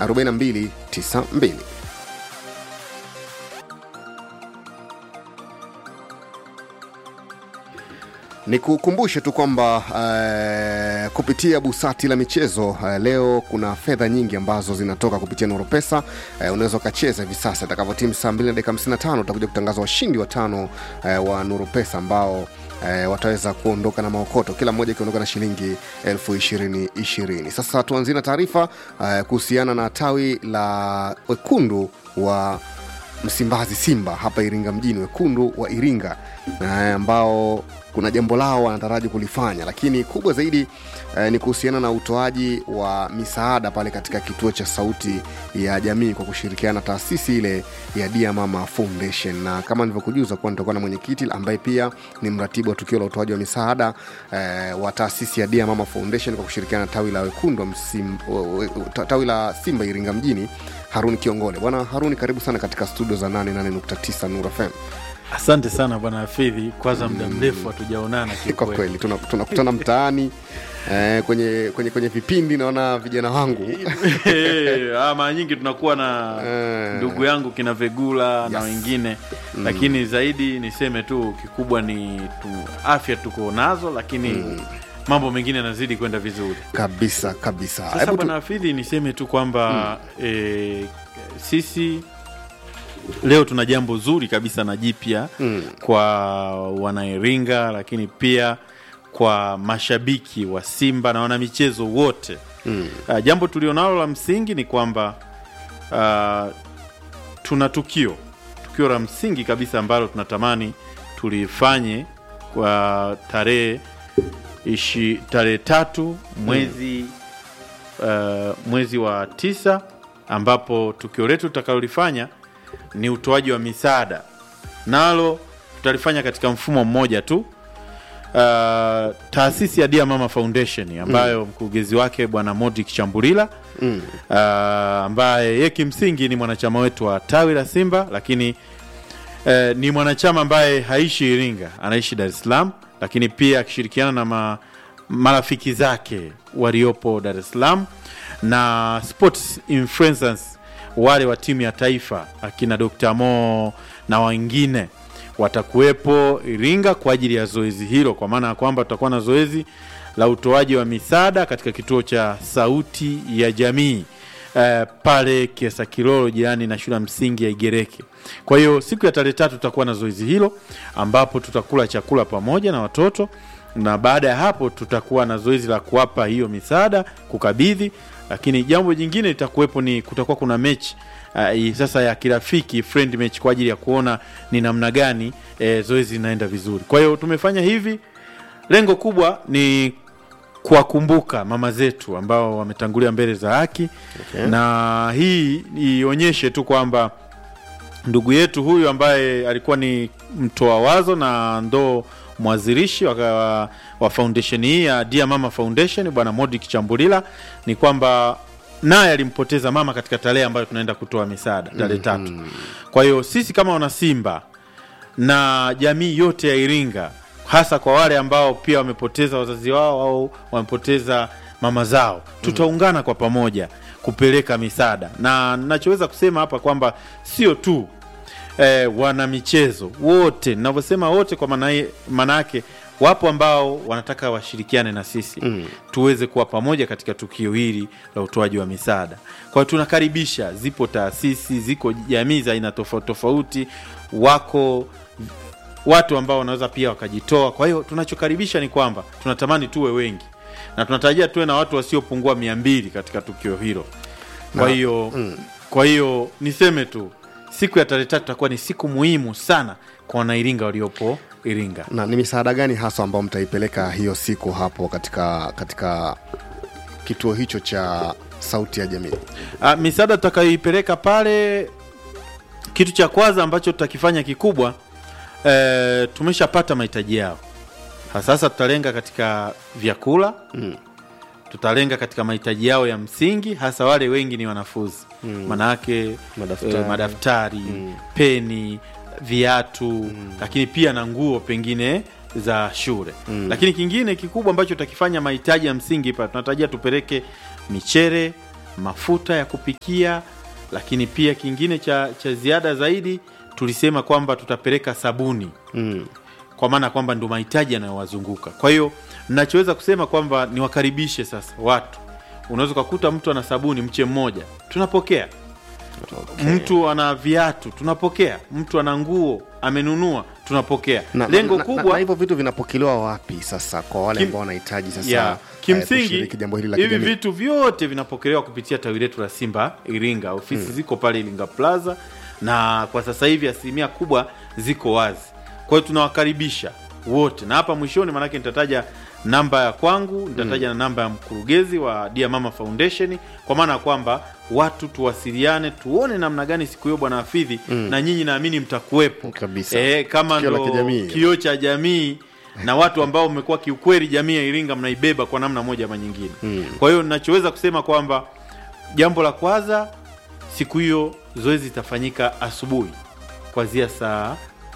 4292 ni kukumbushe tu kwamba uh, kupitia busati la michezo uh, leo kuna fedha nyingi ambazo zinatoka kupitia nuru pesa uh, unaweza ukacheza hivi sasa itakavyotimu saa 2 na dakika 55 utakuja kutangaza washindi watano uh, wa nuru pesa ambao eh, wataweza kuondoka na maokoto kila mmoja ikiondoka na shilingi elfu ishirini ishirini sasa tuanzie na taarifa eh, kuhusiana na tawi la wekundu wa msimbazi simba hapa iringa mjini wekundu wa iringa eh, ambao kuna jambo lao wanataraji kulifanya lakini kubwa zaidi eh, ni kuhusiana na utoaji wa misaada pale katika kituo cha sauti ya jamii kwa kushirikiana na taasisi ile ya dia mama foundation na kama nilivyokujuza kuwa nitakuwa na mwenyekiti ambaye pia ni mratibu wa tukio la utoaji wa misaada eh, wa taasisi ya dia mama foundation kwa kushirikiana na tawi la wekundu wa msim, we- we- tawi la simba iringa mjini haruni kiongole bwana haruni karibu sana katika studio za 88.9 nur fm asante sana bwana hafidhi kwanza muda mrefu hatujaonana kwa kiukweli. kweli tuna- tunakutana mtaani eh, kwenye, kwenye, kwenye vipindi naona vijana wangu Eh, ah, mara nyingi tunakuwa na Eh. ndugu yangu kina vegula na Yes. wengine lakini zaidi niseme tu kikubwa ni tu afya tuko nazo lakini mambo mengine yanazidi kwenda vizuri kabisa kabisa sasa Hebu tu- bwana hafidhi niseme tu kwamba eh, sisi leo tuna jambo zuri kabisa na jipya Mm. kwa wanairinga lakini pia kwa mashabiki wa simba na wanamichezo wote Mm. uh, jambo tulionalo la msingi ni kwamba uh, tuna tukio tukio la msingi kabisa ambalo tunatamani tulifanye kwa tarehe ishi tarehe tatu mwezi uh, mwezi wa tisa ambapo tukio letu tutakalolifanya ni utoaji wa misaada nalo tutalifanya katika mfumo mmoja tu uh, taasisi ya Dear Mama Foundation ambayo mkurugenzi wake bwana Modric Chambulila Mm. uh, ambaye ye kimsingi ni mwanachama wetu wa tawi la Simba, lakini uh, ni mwanachama ambaye haishi Iringa, anaishi Dar es Salaam, lakini pia akishirikiana na ma, marafiki zake waliopo Dar es Salaam na sports influencers wale wa timu ya taifa akina Dr. Mo na wengine watakuwepo Iringa kwa ajili ya zoezi hilo, kwa maana ya kwamba tutakuwa na zoezi la utoaji wa misaada katika kituo cha Sauti ya Jamii eh, pale Kiesa Kilolo jirani na shule ya msingi ya Igereke. Kwa hiyo siku ya tarehe tatu tutakuwa na zoezi hilo ambapo tutakula chakula pamoja na watoto na baada ya hapo tutakuwa na zoezi la kuwapa hiyo misaada kukabidhi, lakini jambo jingine litakuwepo ni kutakuwa kuna mechi uh, sasa ya kirafiki friend match kwa ajili ya kuona ni namna gani eh, zoezi linaenda vizuri. Kwa hiyo tumefanya hivi, lengo kubwa ni kuwakumbuka mama zetu ambao wametangulia mbele za haki Okay. na hii ionyeshe tu kwamba ndugu yetu huyu ambaye alikuwa ni mtoa wazo na ndo mwanzilishi wa, wa, wa foundation hii ya Dear Mama Foundation bwana Modric Chambulila ni kwamba naye alimpoteza mama katika tarehe ambayo tunaenda kutoa misaada tarehe tatu. Kwa hiyo sisi kama wanasimba na jamii yote ya Iringa, hasa kwa wale ambao pia wamepoteza wazazi wao au wamepoteza mama zao, tutaungana kwa pamoja kupeleka misaada, na nachoweza kusema hapa kwamba sio tu eh, wana michezo wote, ninavyosema wote kwa maana maana yake wapo ambao wanataka washirikiane na sisi mm. tuweze kuwa pamoja katika tukio hili la utoaji wa misaada. Kwa hiyo tunakaribisha, zipo taasisi, ziko jamii za aina tofauti tofauti, wako watu ambao wanaweza pia wakajitoa. Kwa hiyo tunachokaribisha ni kwamba tunatamani tuwe wengi na tunatarajia tuwe na watu wasiopungua mia mbili katika tukio hilo. Kwa Na- hiyo kwa hiyo niseme tu siku ya tarehe tatu itakuwa ni siku muhimu sana kwa wanairinga waliopo Iringa. na ni misaada gani hasa ambao mtaipeleka hiyo siku hapo katika katika kituo hicho cha sauti ya jamii Ah, misaada tutakayoipeleka pale, kitu cha kwanza ambacho tutakifanya kikubwa e, tumeshapata mahitaji yao. Ha, Sasa tutalenga katika vyakula Mm. tutalenga katika mahitaji yao ya msingi, hasa wale wengi ni wanafunzi mm. manake Madaftari. eh, madaftari peni, viatu lakini pia na nguo pengine za shule Mm. lakini kingine kikubwa ambacho tutakifanya mahitaji ya msingi pa tunatarajia tupeleke michere mafuta ya kupikia, lakini pia kingine cha, cha ziada zaidi tulisema kwamba tutapeleka sabuni Mm. kwa maana kwamba ndo mahitaji yanayowazunguka. Kwa hiyo nachoweza kusema kwamba niwakaribishe sasa watu, unaweza ukakuta mtu ana sabuni mche mmoja, tunapokea Okay. mtu ana viatu tunapokea, mtu ana nguo amenunua tunapokea. Na- Lengo na, na, kubwa na hivyo vitu vinapokelewa wapi sasa kwa wale Kim- ambao wanahitaji sasa ya eh, kimsingi kushiriki jambo hili la hivi kijamii? vitu vyote vinapokelewa kupitia tawi letu la Simba Iringa. Ofisi ziko pale Iringa Plaza, na kwa sasa hivi asilimia kubwa ziko wazi. Kwa hiyo tunawakaribisha wote, na hapa mwishoni, maanake nitataja namba ya kwangu, nitataja na namba ya mkurugenzi wa Dia Mama Foundation, kwa maana ya kwamba watu tuwasiliane, tuone namna gani siku hiyo bwana Hafidhi, na nyinyi naamini mtakuwepo Kabisa. Eh, kama Tukio la ndo kijamii. kioo cha jamii na watu ambao mmekuwa kiukweli jamii ya Iringa mnaibeba kwa namna moja ama nyingine. Kwa hiyo ninachoweza kusema kwamba jambo la kwanza, siku hiyo zoezi litafanyika asubuhi kuanzia saa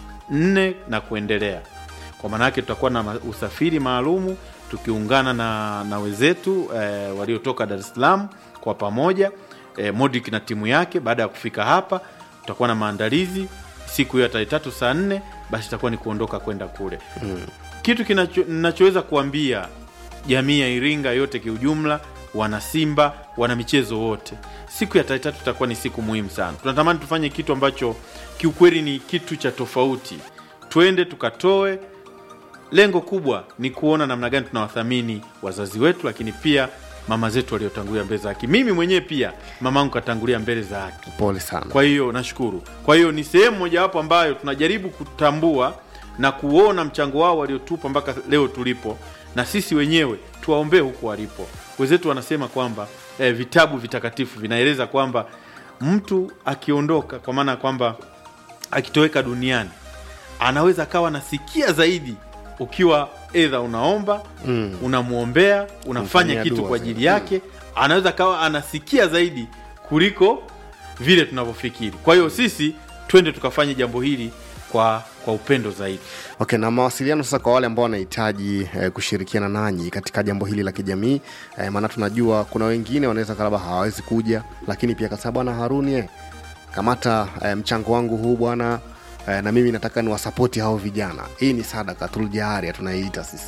nne na kuendelea. Kwa maana yake tutakuwa na ma- usafiri maalumu tukiungana na, na wenzetu eh, waliotoka Dar es Salaam kwa pamoja eh, Modric na timu yake. Baada ya kufika hapa, tutakuwa na maandalizi siku hiyo ya tarehe tatu saa nne, basi itakuwa ni kuondoka kwenda kule kitu kinacho- ninachoweza kuambia jamii ya Iringa yote kiujumla, wana Simba, wana michezo wote, siku ya tarehe tatu itakuwa ni siku muhimu sana. Tunatamani tufanye kitu ambacho kiukweli ni kitu cha tofauti, twende tukatoe. Lengo kubwa ni kuona namna gani tunawathamini wazazi wetu, lakini pia mama zetu waliotangulia mbele za haki. Mimi mwenyewe pia mamangu katangulia mbele za haki. Pole sana. Kwa hiyo nashukuru. Kwa hiyo ni sehemu mojawapo ambayo tunajaribu kutambua na kuona mchango wao waliotupa mpaka leo tulipo, na sisi wenyewe tuwaombee huku walipo. Wenzetu wanasema kwamba eh, vitabu vitakatifu vinaeleza kwamba mtu akiondoka, kwa maana ya kwamba akitoweka duniani, anaweza akawa nasikia zaidi ukiwa edha unaomba Mm. unamwombea unafanya Kumfanyia kitu dua kwa zaidi. ajili yake, anaweza kawa anasikia zaidi kuliko vile tunavyofikiri. Kwa hiyo sisi twende tukafanye jambo hili kwa kwa upendo zaidi. Okay, na mawasiliano sasa kwa wale ambao wanahitaji eh, kushirikiana nanyi katika jambo hili la kijamii eh, maana tunajua kuna wengine wanaweza labda hawawezi kuja, lakini pia kasema bwana Haruni eh, kamata eh, mchango wangu huu bwana eh, na mimi nataka niwasapoti hao vijana. Hii ni sadaka tuljaria tunaiita sisi.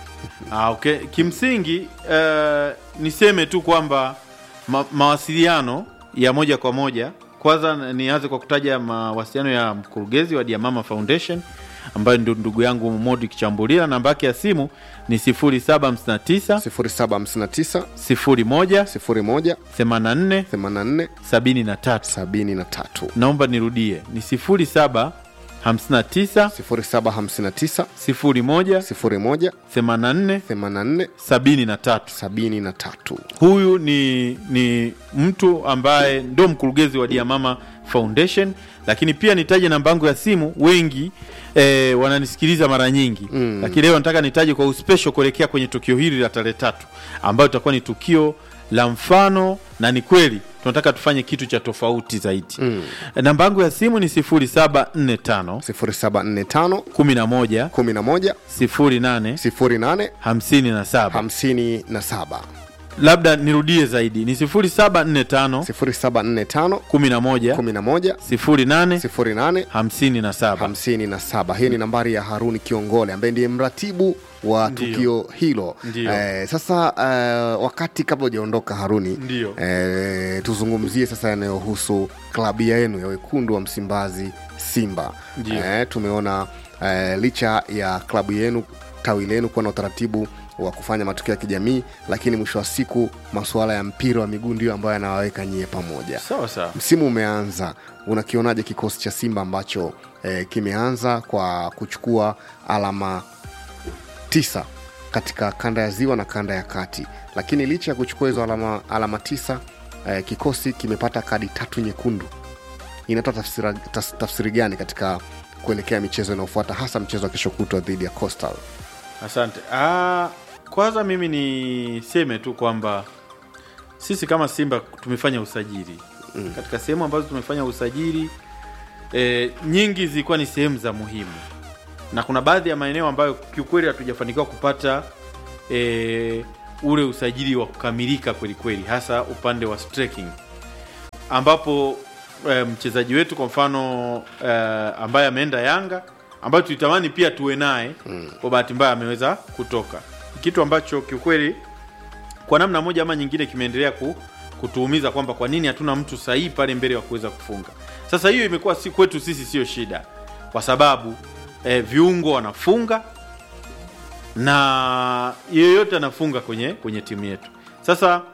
Ah, okay. Kimsingi eh, niseme tu kwamba ma, mawasiliano ya moja kwa moja, kwanza nianze kwa kutaja mawasiliano ya mkurugenzi wa Diamama Foundation ambayo ndio ndugu yangu Modi Kichambulia. Namba yake ya simu ni 0759 0759 01 01 84 84 73. 73 Naomba nirudie ni 07 59 0759 01 01 84 84 73. 73 Huyu ni ni mtu ambaye ndo mkurugenzi wa Diamama Foundation, lakini pia nitaje namba yangu ya simu. Wengi eh, wananisikiliza mara nyingi Mm. lakini leo nataka nitaje kwa uspesho kuelekea kwenye tukio hili la tarehe tatu ambayo itakuwa ni tukio la mfano na ni kweli tunataka tufanye kitu cha tofauti zaidi. Mm. Namba yangu ya simu ni 0745 0745 11 11 08 08 57. 57 Labda nirudie zaidi ni 0745 0745 11 11 08 08 57. 57 hii ni nambari ya haruni kiongole ambaye ndiye mratibu wa Ndiyo. tukio hilo Ndiyo. eh, sasa eh, wakati kabla hujaondoka haruni Ndiyo. eh, tuzungumzie sasa yanayohusu klabu yenu ya wekundu wa msimbazi simba Ndiyo. eh, tumeona eh, licha ya klabu yenu tawi lenu kuwa na utaratibu wa kufanya matukio ya kijamii lakini mwisho wa siku masuala ya mpira wa miguu ndio ambayo yanawaweka nyie pamoja Sawa sawa. msimu umeanza unakionaje kikosi cha simba ambacho eh, kimeanza kwa kuchukua alama tisa katika kanda ya ziwa na kanda ya kati lakini licha ya kuchukua hizo alama, alama tisa eh, kikosi kimepata kadi tatu nyekundu inatoa tafsira, tas, tafsiri gani katika kuelekea michezo inayofuata hasa mchezo wa kesho kutwa dhidi ya coastal Asante. Ah, kwanza mimi niseme tu kwamba sisi kama Simba tumefanya usajili mm. katika sehemu ambazo tumefanya usajili e, nyingi zilikuwa ni sehemu za muhimu, na kuna baadhi ya maeneo ambayo kiukweli hatujafanikiwa kupata e, ule usajili wa kukamilika kweli kweli, hasa upande wa striking ambapo e, mchezaji wetu kwa mfano e, ambaye ameenda Yanga ambayo tulitamani pia tuwe naye mm. kwa bahati mbaya ameweza kutoka, kitu ambacho kiukweli kwa namna moja ama nyingine kimeendelea ku, kutuumiza kwamba kwa nini hatuna mtu sahihi pale mbele wa kuweza kufunga. Sasa hiyo imekuwa si kwetu sisi sio shida, kwa sababu e, viungo wanafunga na yeyote anafunga kwenye kwenye timu yetu. Sasa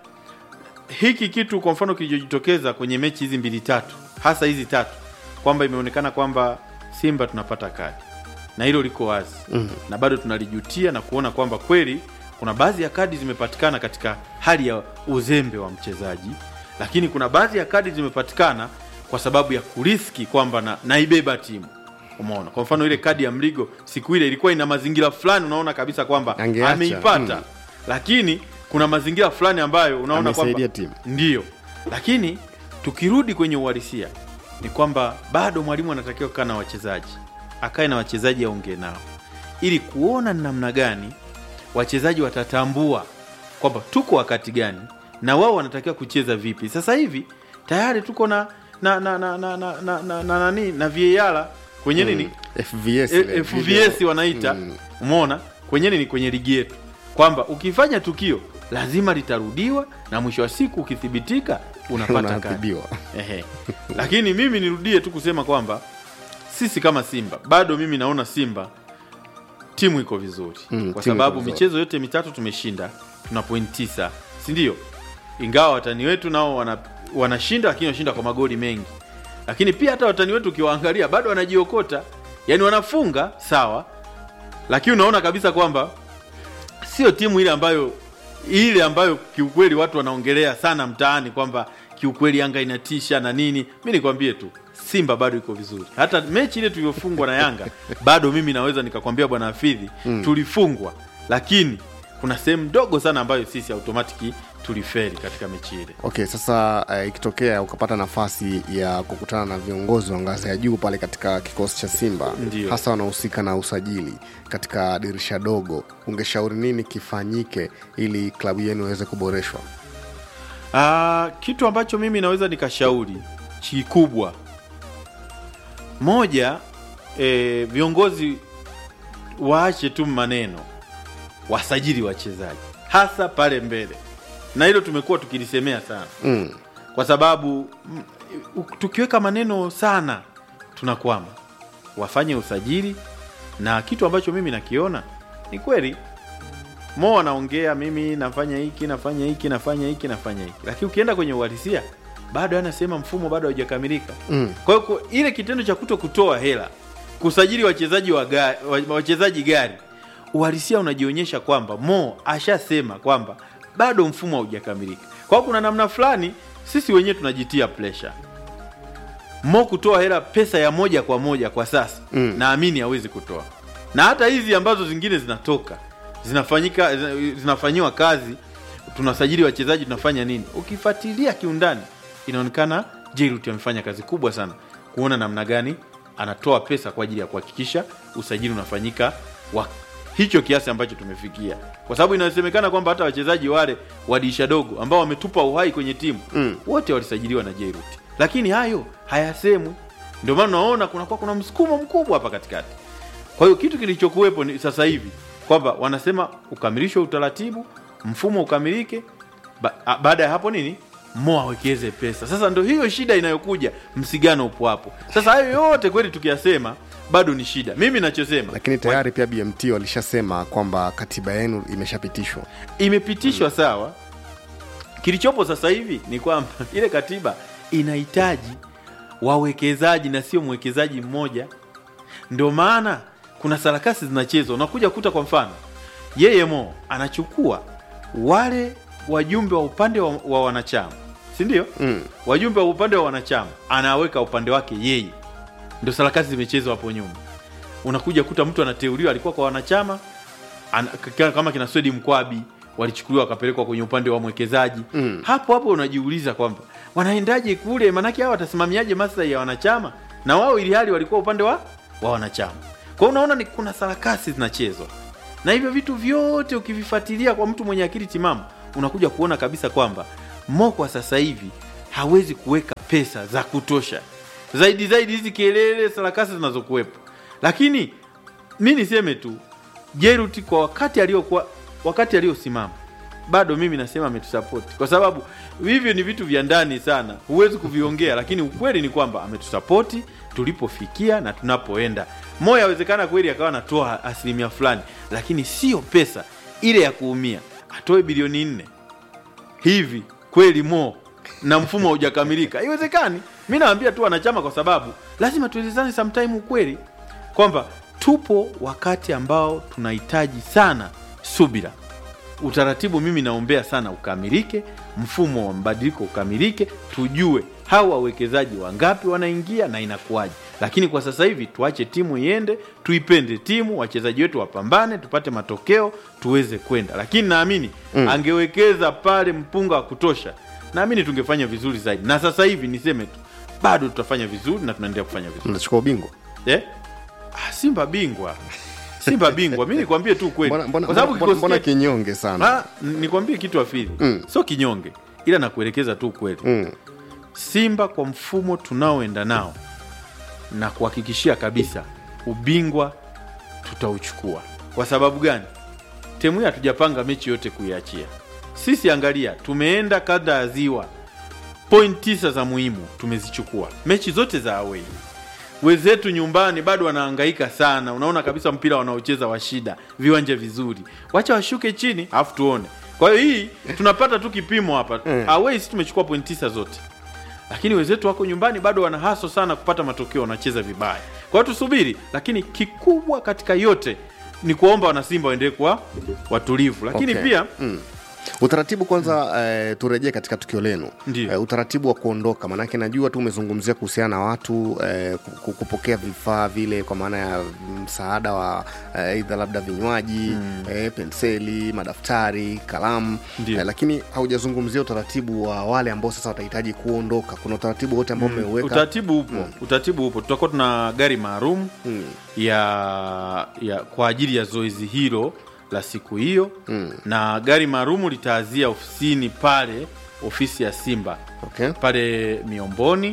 hiki kitu kwa mfano kilichojitokeza kwenye mechi hizi mbili tatu, hasa hizi tatu, kwamba imeonekana kwamba Simba tunapata kadi na hilo liko wazi mm -hmm. na bado tunalijutia na kuona kwamba kweli kuna baadhi ya kadi zimepatikana katika hali ya uzembe wa mchezaji, lakini kuna baadhi ya kadi zimepatikana kwa sababu ya kuriski kwamba na, naibeba timu Umeona, kwa mfano ile kadi ya Mligo siku ile ilikuwa ina mazingira fulani, unaona kabisa kwamba Angeacha, ameipata mm. lakini kuna mazingira fulani ambayo unaona Amesaidia kwamba timu. ndiyo, lakini tukirudi kwenye uhalisia ni kwamba bado mwalimu anatakiwa kukaa na wachezaji, akae na wachezaji aongee nao, ili kuona ni namna gani wachezaji watatambua kwamba tuko wakati gani na wao wanatakiwa kucheza vipi. Sasa hivi tayari tuko na na na na na na na na na nani na VAR kwenye nini FVS, E- ile FVS video. wanaita Mm. umeona kwenye nini kwenye ligi yetu kwamba ukifanya tukio lazima litarudiwa na mwisho wa siku ukithibitika unapata kadi Unaadhibiwa. Ehe. Lakini mimi nirudie tu kusema kwamba sisi kama Simba bado mimi naona Simba timu iko vizuri Mm, kwa timu iko sababu vizuri. michezo yote mitatu tumeshinda, tuna point tisa, si ndio? Ingawa watani wetu nao wana, wanashinda lakini wanashinda kwa magoli mengi, lakini pia hata watani wetu ukiwaangalia bado wanajiokota, yani wanafunga sawa, lakini unaona kabisa kwamba sio timu ile ambayo ile ambayo kiukweli watu wanaongelea sana mtaani kwamba kiukweli Yanga inatisha na nini. Mi nikwambie tu Simba bado iko vizuri. Hata mechi ile tulivyofungwa na Yanga bado mimi naweza nikakwambia bwana Hafidhi mm. tulifungwa, lakini kuna sehemu ndogo sana ambayo sisi automatiki tuliferi katika mechi ile. Okay, sasa eh, ikitokea ukapata nafasi ya kukutana na viongozi wa ngazi ya juu pale katika kikosi cha Simba, Ndio. hasa wanaohusika na usajili katika dirisha dogo, ungeshauri nini kifanyike ili klabu yenu iweze kuboreshwa? Ah, kitu ambacho mimi naweza nikashauri kikubwa moja, e, viongozi waache tu maneno, wasajili wachezaji hasa pale mbele, na hilo tumekuwa tukilisemea sana Mm. kwa sababu mm, u- tukiweka maneno sana tunakwama. Wafanye usajili, na kitu ambacho mimi nakiona ni kweli Mo anaongea mimi nafanya hiki nafanya hiki nafanya hiki nafanya hiki, lakini ukienda kwenye uhalisia bado anasema mfumo bado haujakamilika. Mm. Kwa hiyo ku- ile kitendo cha kuto kutoa hela kusajili wachezaji wa gari, wa- wachezaji gari, uhalisia unajionyesha kwamba Mo ashasema kwamba bado mfumo haujakamilika. Kwa hiyo kuna namna fulani sisi wenyewe tunajitia pressure. Mo kutoa hela pesa ya moja kwa moja kwa sasa Mm. naamini hawezi kutoa, na hata hizi ambazo zingine zinatoka zinafanyika zinafanyiwa kazi, tunasajili wachezaji, tunafanya nini, ukifuatilia kiundani inaonekana Jairut amefanya kazi kubwa sana kuona namna gani anatoa pesa kwa ajili ya kuhakikisha usajili unafanyika wa hicho kiasi ambacho tumefikia, kwa sababu inasemekana kwamba hata wachezaji wale wa dirisha dogo ambao wametupa uhai kwenye timu Mm. wote walisajiliwa na Jairut, lakini hayo hayasemwi. Ndio maana unaona kunakuwa kuna msukumo mkubwa hapa katikati. Kwa hiyo kitu kilichokuwepo ni sasa hivi kwamba wanasema ukamilishwe utaratibu, mfumo ukamilike, ba, a- baada ya hapo nini Mo awekeze pesa. Sasa ndo hiyo shida inayokuja, msigano upo hapo. Sasa hayo yote kweli tukiyasema bado ni shida. Mimi nachosema Lakini tayari pia BMT walishasema kwamba katiba yenu imeshapitishwa. imepitishwa sawa. Kilichopo sasa hivi ni kwamba ile katiba inahitaji wawekezaji na sio mwekezaji mmoja. Ndio maana kuna sarakasi zinachezwa, unakuja kuta kwa mfano yeye Mo anachukua wale wajumbe wa upande wa, wa wanachama, si ndio? Mm. Wajumbe wa upande wa wanachama anaweka upande wake yeye, ndio sarakasi zimechezwa hapo nyuma. Unakuja kuta mtu anateuliwa, alikuwa kwa wanachama ana, k- kama kina Swedi Mkwabi walichukuliwa wakapelekwa kwenye upande wa mwekezaji Mm. hapo hapo unajiuliza kwamba wanaendaje kule, maanake hao watasimamiaje maslahi ya wanachama na wao, ili hali walikuwa upande wa, wa wanachama. Kwa hiyo unaona ni kuna sarakasi zinachezwa, na hivyo vitu vyote ukivifuatilia kwa mtu mwenye akili timamu unakuja kuona kabisa kwamba Mo kwa sasa hivi hawezi kuweka pesa za kutosha zaidi zaidi hizi kelele sarakasi zinazokuwepo lakini mi niseme tu Jeruti kwa wakati aliokuwa wakati aliosimama bado mimi nasema ametusapoti kwa sababu hivyo ni vitu vya ndani sana huwezi kuviongea lakini ukweli ni kwamba ametusapoti tulipofikia na tunapoenda moya awezekana kweli akawa anatoa asilimia fulani lakini sio pesa ile ya kuumia atoe bilioni nne hivi kweli mo na mfumo haujakamilika haiwezekani mi nawambia tu wanachama kwa sababu lazima tuelezane sometime ukweli kwamba tupo wakati ambao tunahitaji sana subira utaratibu mimi naombea sana ukamilike mfumo wa mabadiliko ukamilike tujue hawa wawekezaji wangapi wanaingia na inakuwaje lakini kwa sasa hivi tuache timu iende tuipende timu wachezaji wetu wapambane tupate matokeo tuweze kwenda lakini naamini mm. angewekeza pale mpunga wa kutosha naamini tungefanya vizuri zaidi na sasa hivi niseme tu bado tutafanya vizuri na tunaendelea kufanya vizuri mnachukua ubingwa eh? ah, simba bingwa simba bingwa mi nikwambie tu kweli mbona, mbona, kwa sababu mbona, kikosi mbona chetu- kinyonge sana Ah, nikwambie kitu afili Mm. sio kinyonge ila nakuelekeza tu ukweli mm. simba kwa mfumo tunaoenda nao na kuhakikishia kabisa ubingwa tutauchukua kwa sababu gani temu hii hatujapanga mechi yote kuiachia sisi angalia tumeenda kada ya ziwa point tisa za muhimu tumezichukua mechi zote za awei wenzetu nyumbani bado wanahangaika sana unaona kabisa mpira wanaocheza wa shida viwanja vizuri wacha washuke chini alafu tuone kwa hiyo hii tunapata tu kipimo hapa Mm. awei si tumechukua point tisa zote lakini wenzetu wako nyumbani bado wana haso sana kupata matokeo wanacheza vibaya kwa hiyo tusubiri lakini kikubwa katika yote ni kuwaomba wanasimba waendelee kuwa watulivu lakini Okay. pia mm. utaratibu kwanza eh, turejee katika tukio lenu Ndiyo. eh, utaratibu wa kuondoka maanake najua tu umezungumzia kuhusiana na watu eh, ku- ku- kupokea vifaa vile kwa maana ya msaada wa eh, aidha labda vinywaji mm. eh, penseli madaftari kalamu Ndiyo. eh, lakini haujazungumzia utaratibu wa wale ambao sasa watahitaji kuondoka kuna utaratibu wote ambao umeuweka utaratibu upo utaratibu upo tutakuwa tuna gari maalum Mm. ya, ya kwa ajili ya zoezi hilo la siku hiyo Mm. na gari maalum litaazia ofisini pale ofisi ya simba okay. pale miomboni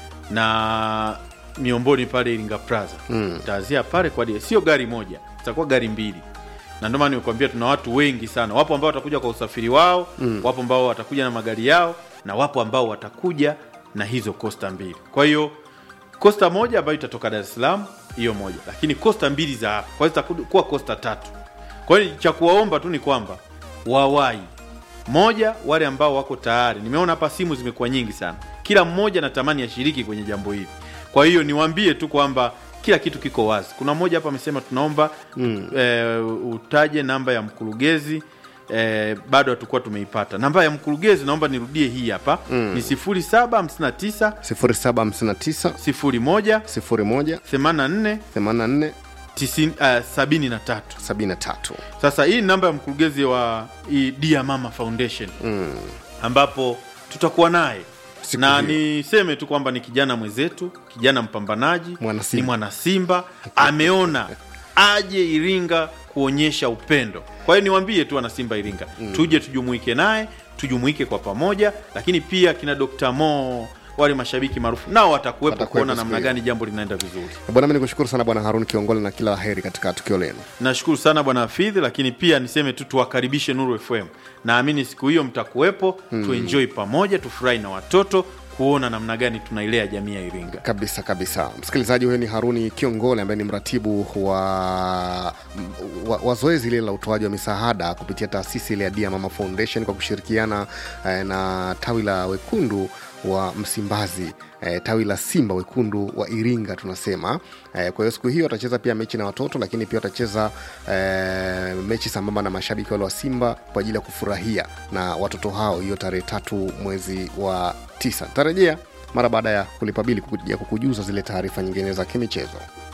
na miomboni pale iringa plaza Mm. taazia pale kwa ajili sio gari moja itakuwa gari mbili na ndio maana nimekuambia tuna watu wengi sana wapo ambao watakuja kwa usafiri wao mm. wapo ambao watakuja na magari yao na wapo ambao watakuja na hizo kosta mbili kwa hiyo kosta moja ambayo itatoka dar es salaam hiyo moja lakini kosta mbili za hapa kwa hiyo zitakuwa kosta tatu kwa hiyo cha kuwaomba tu ni kwamba wawai moja wale ambao wako tayari nimeona hapa simu zimekuwa nyingi sana kila mmoja natamani ashiriki kwenye jambo hili kwa hiyo niwaambie tu kwamba kila kitu kiko wazi kuna mmoja hapa amesema tunaomba mm. e, utaje namba ya mkurugenzi e, bado hatukuwa tumeipata namba ya mkurugenzi naomba nirudie hii hapa mm. ni 0759 0759 01 01 84 84 90, uh, 73 73 sasa hii ni namba ya mkurugenzi wa hii Dear Mama Foundation mm. ambapo tutakuwa naye Siku na hiyo. niseme tu kwamba ni kijana mwenzetu kijana mpambanaji Mwana Simba. ni mwana simba ameona aje iringa kuonyesha upendo kwa hiyo niwambie tu wanasimba iringa mm. tuje tujumuike naye tujumuike kwa pamoja lakini pia kina Dr. Mo wale mashabiki maarufu nao watakuwepo Watakuwepo kuona siku namna hiyo. gani jambo linaenda vizuri bwana mi nikushukuru sana bwana harun kiongole na kila laheri katika tukio lenu nashukuru sana bwana hafidhi lakini pia niseme tu tuwakaribishe nuru fm naamini siku hiyo mtakuwepo mm. tuenjoi pamoja tufurahi na watoto kuona namna gani tunailea jamii ya iringa kabisa kabisa msikilizaji huyo ni haruni kiongole ambaye ni mratibu wa, wa, wa zoezi lile la utoaji wa misaada kupitia taasisi ile ya dia mama foundation kwa kushirikiana eh, na tawi la wekundu wa msimbazi eh, tawi la simba wekundu wa iringa tunasema eh, kwa hiyo siku hiyo watacheza pia mechi na watoto lakini pia watacheza eh, mechi sambamba na mashabiki wale wa simba kwa ajili ya kufurahia na watoto hao hiyo tarehe tatu mwezi wa tisa tarejea mara baada ya kulipa bili kukuja kukujuza zile taarifa nyingine za kimichezo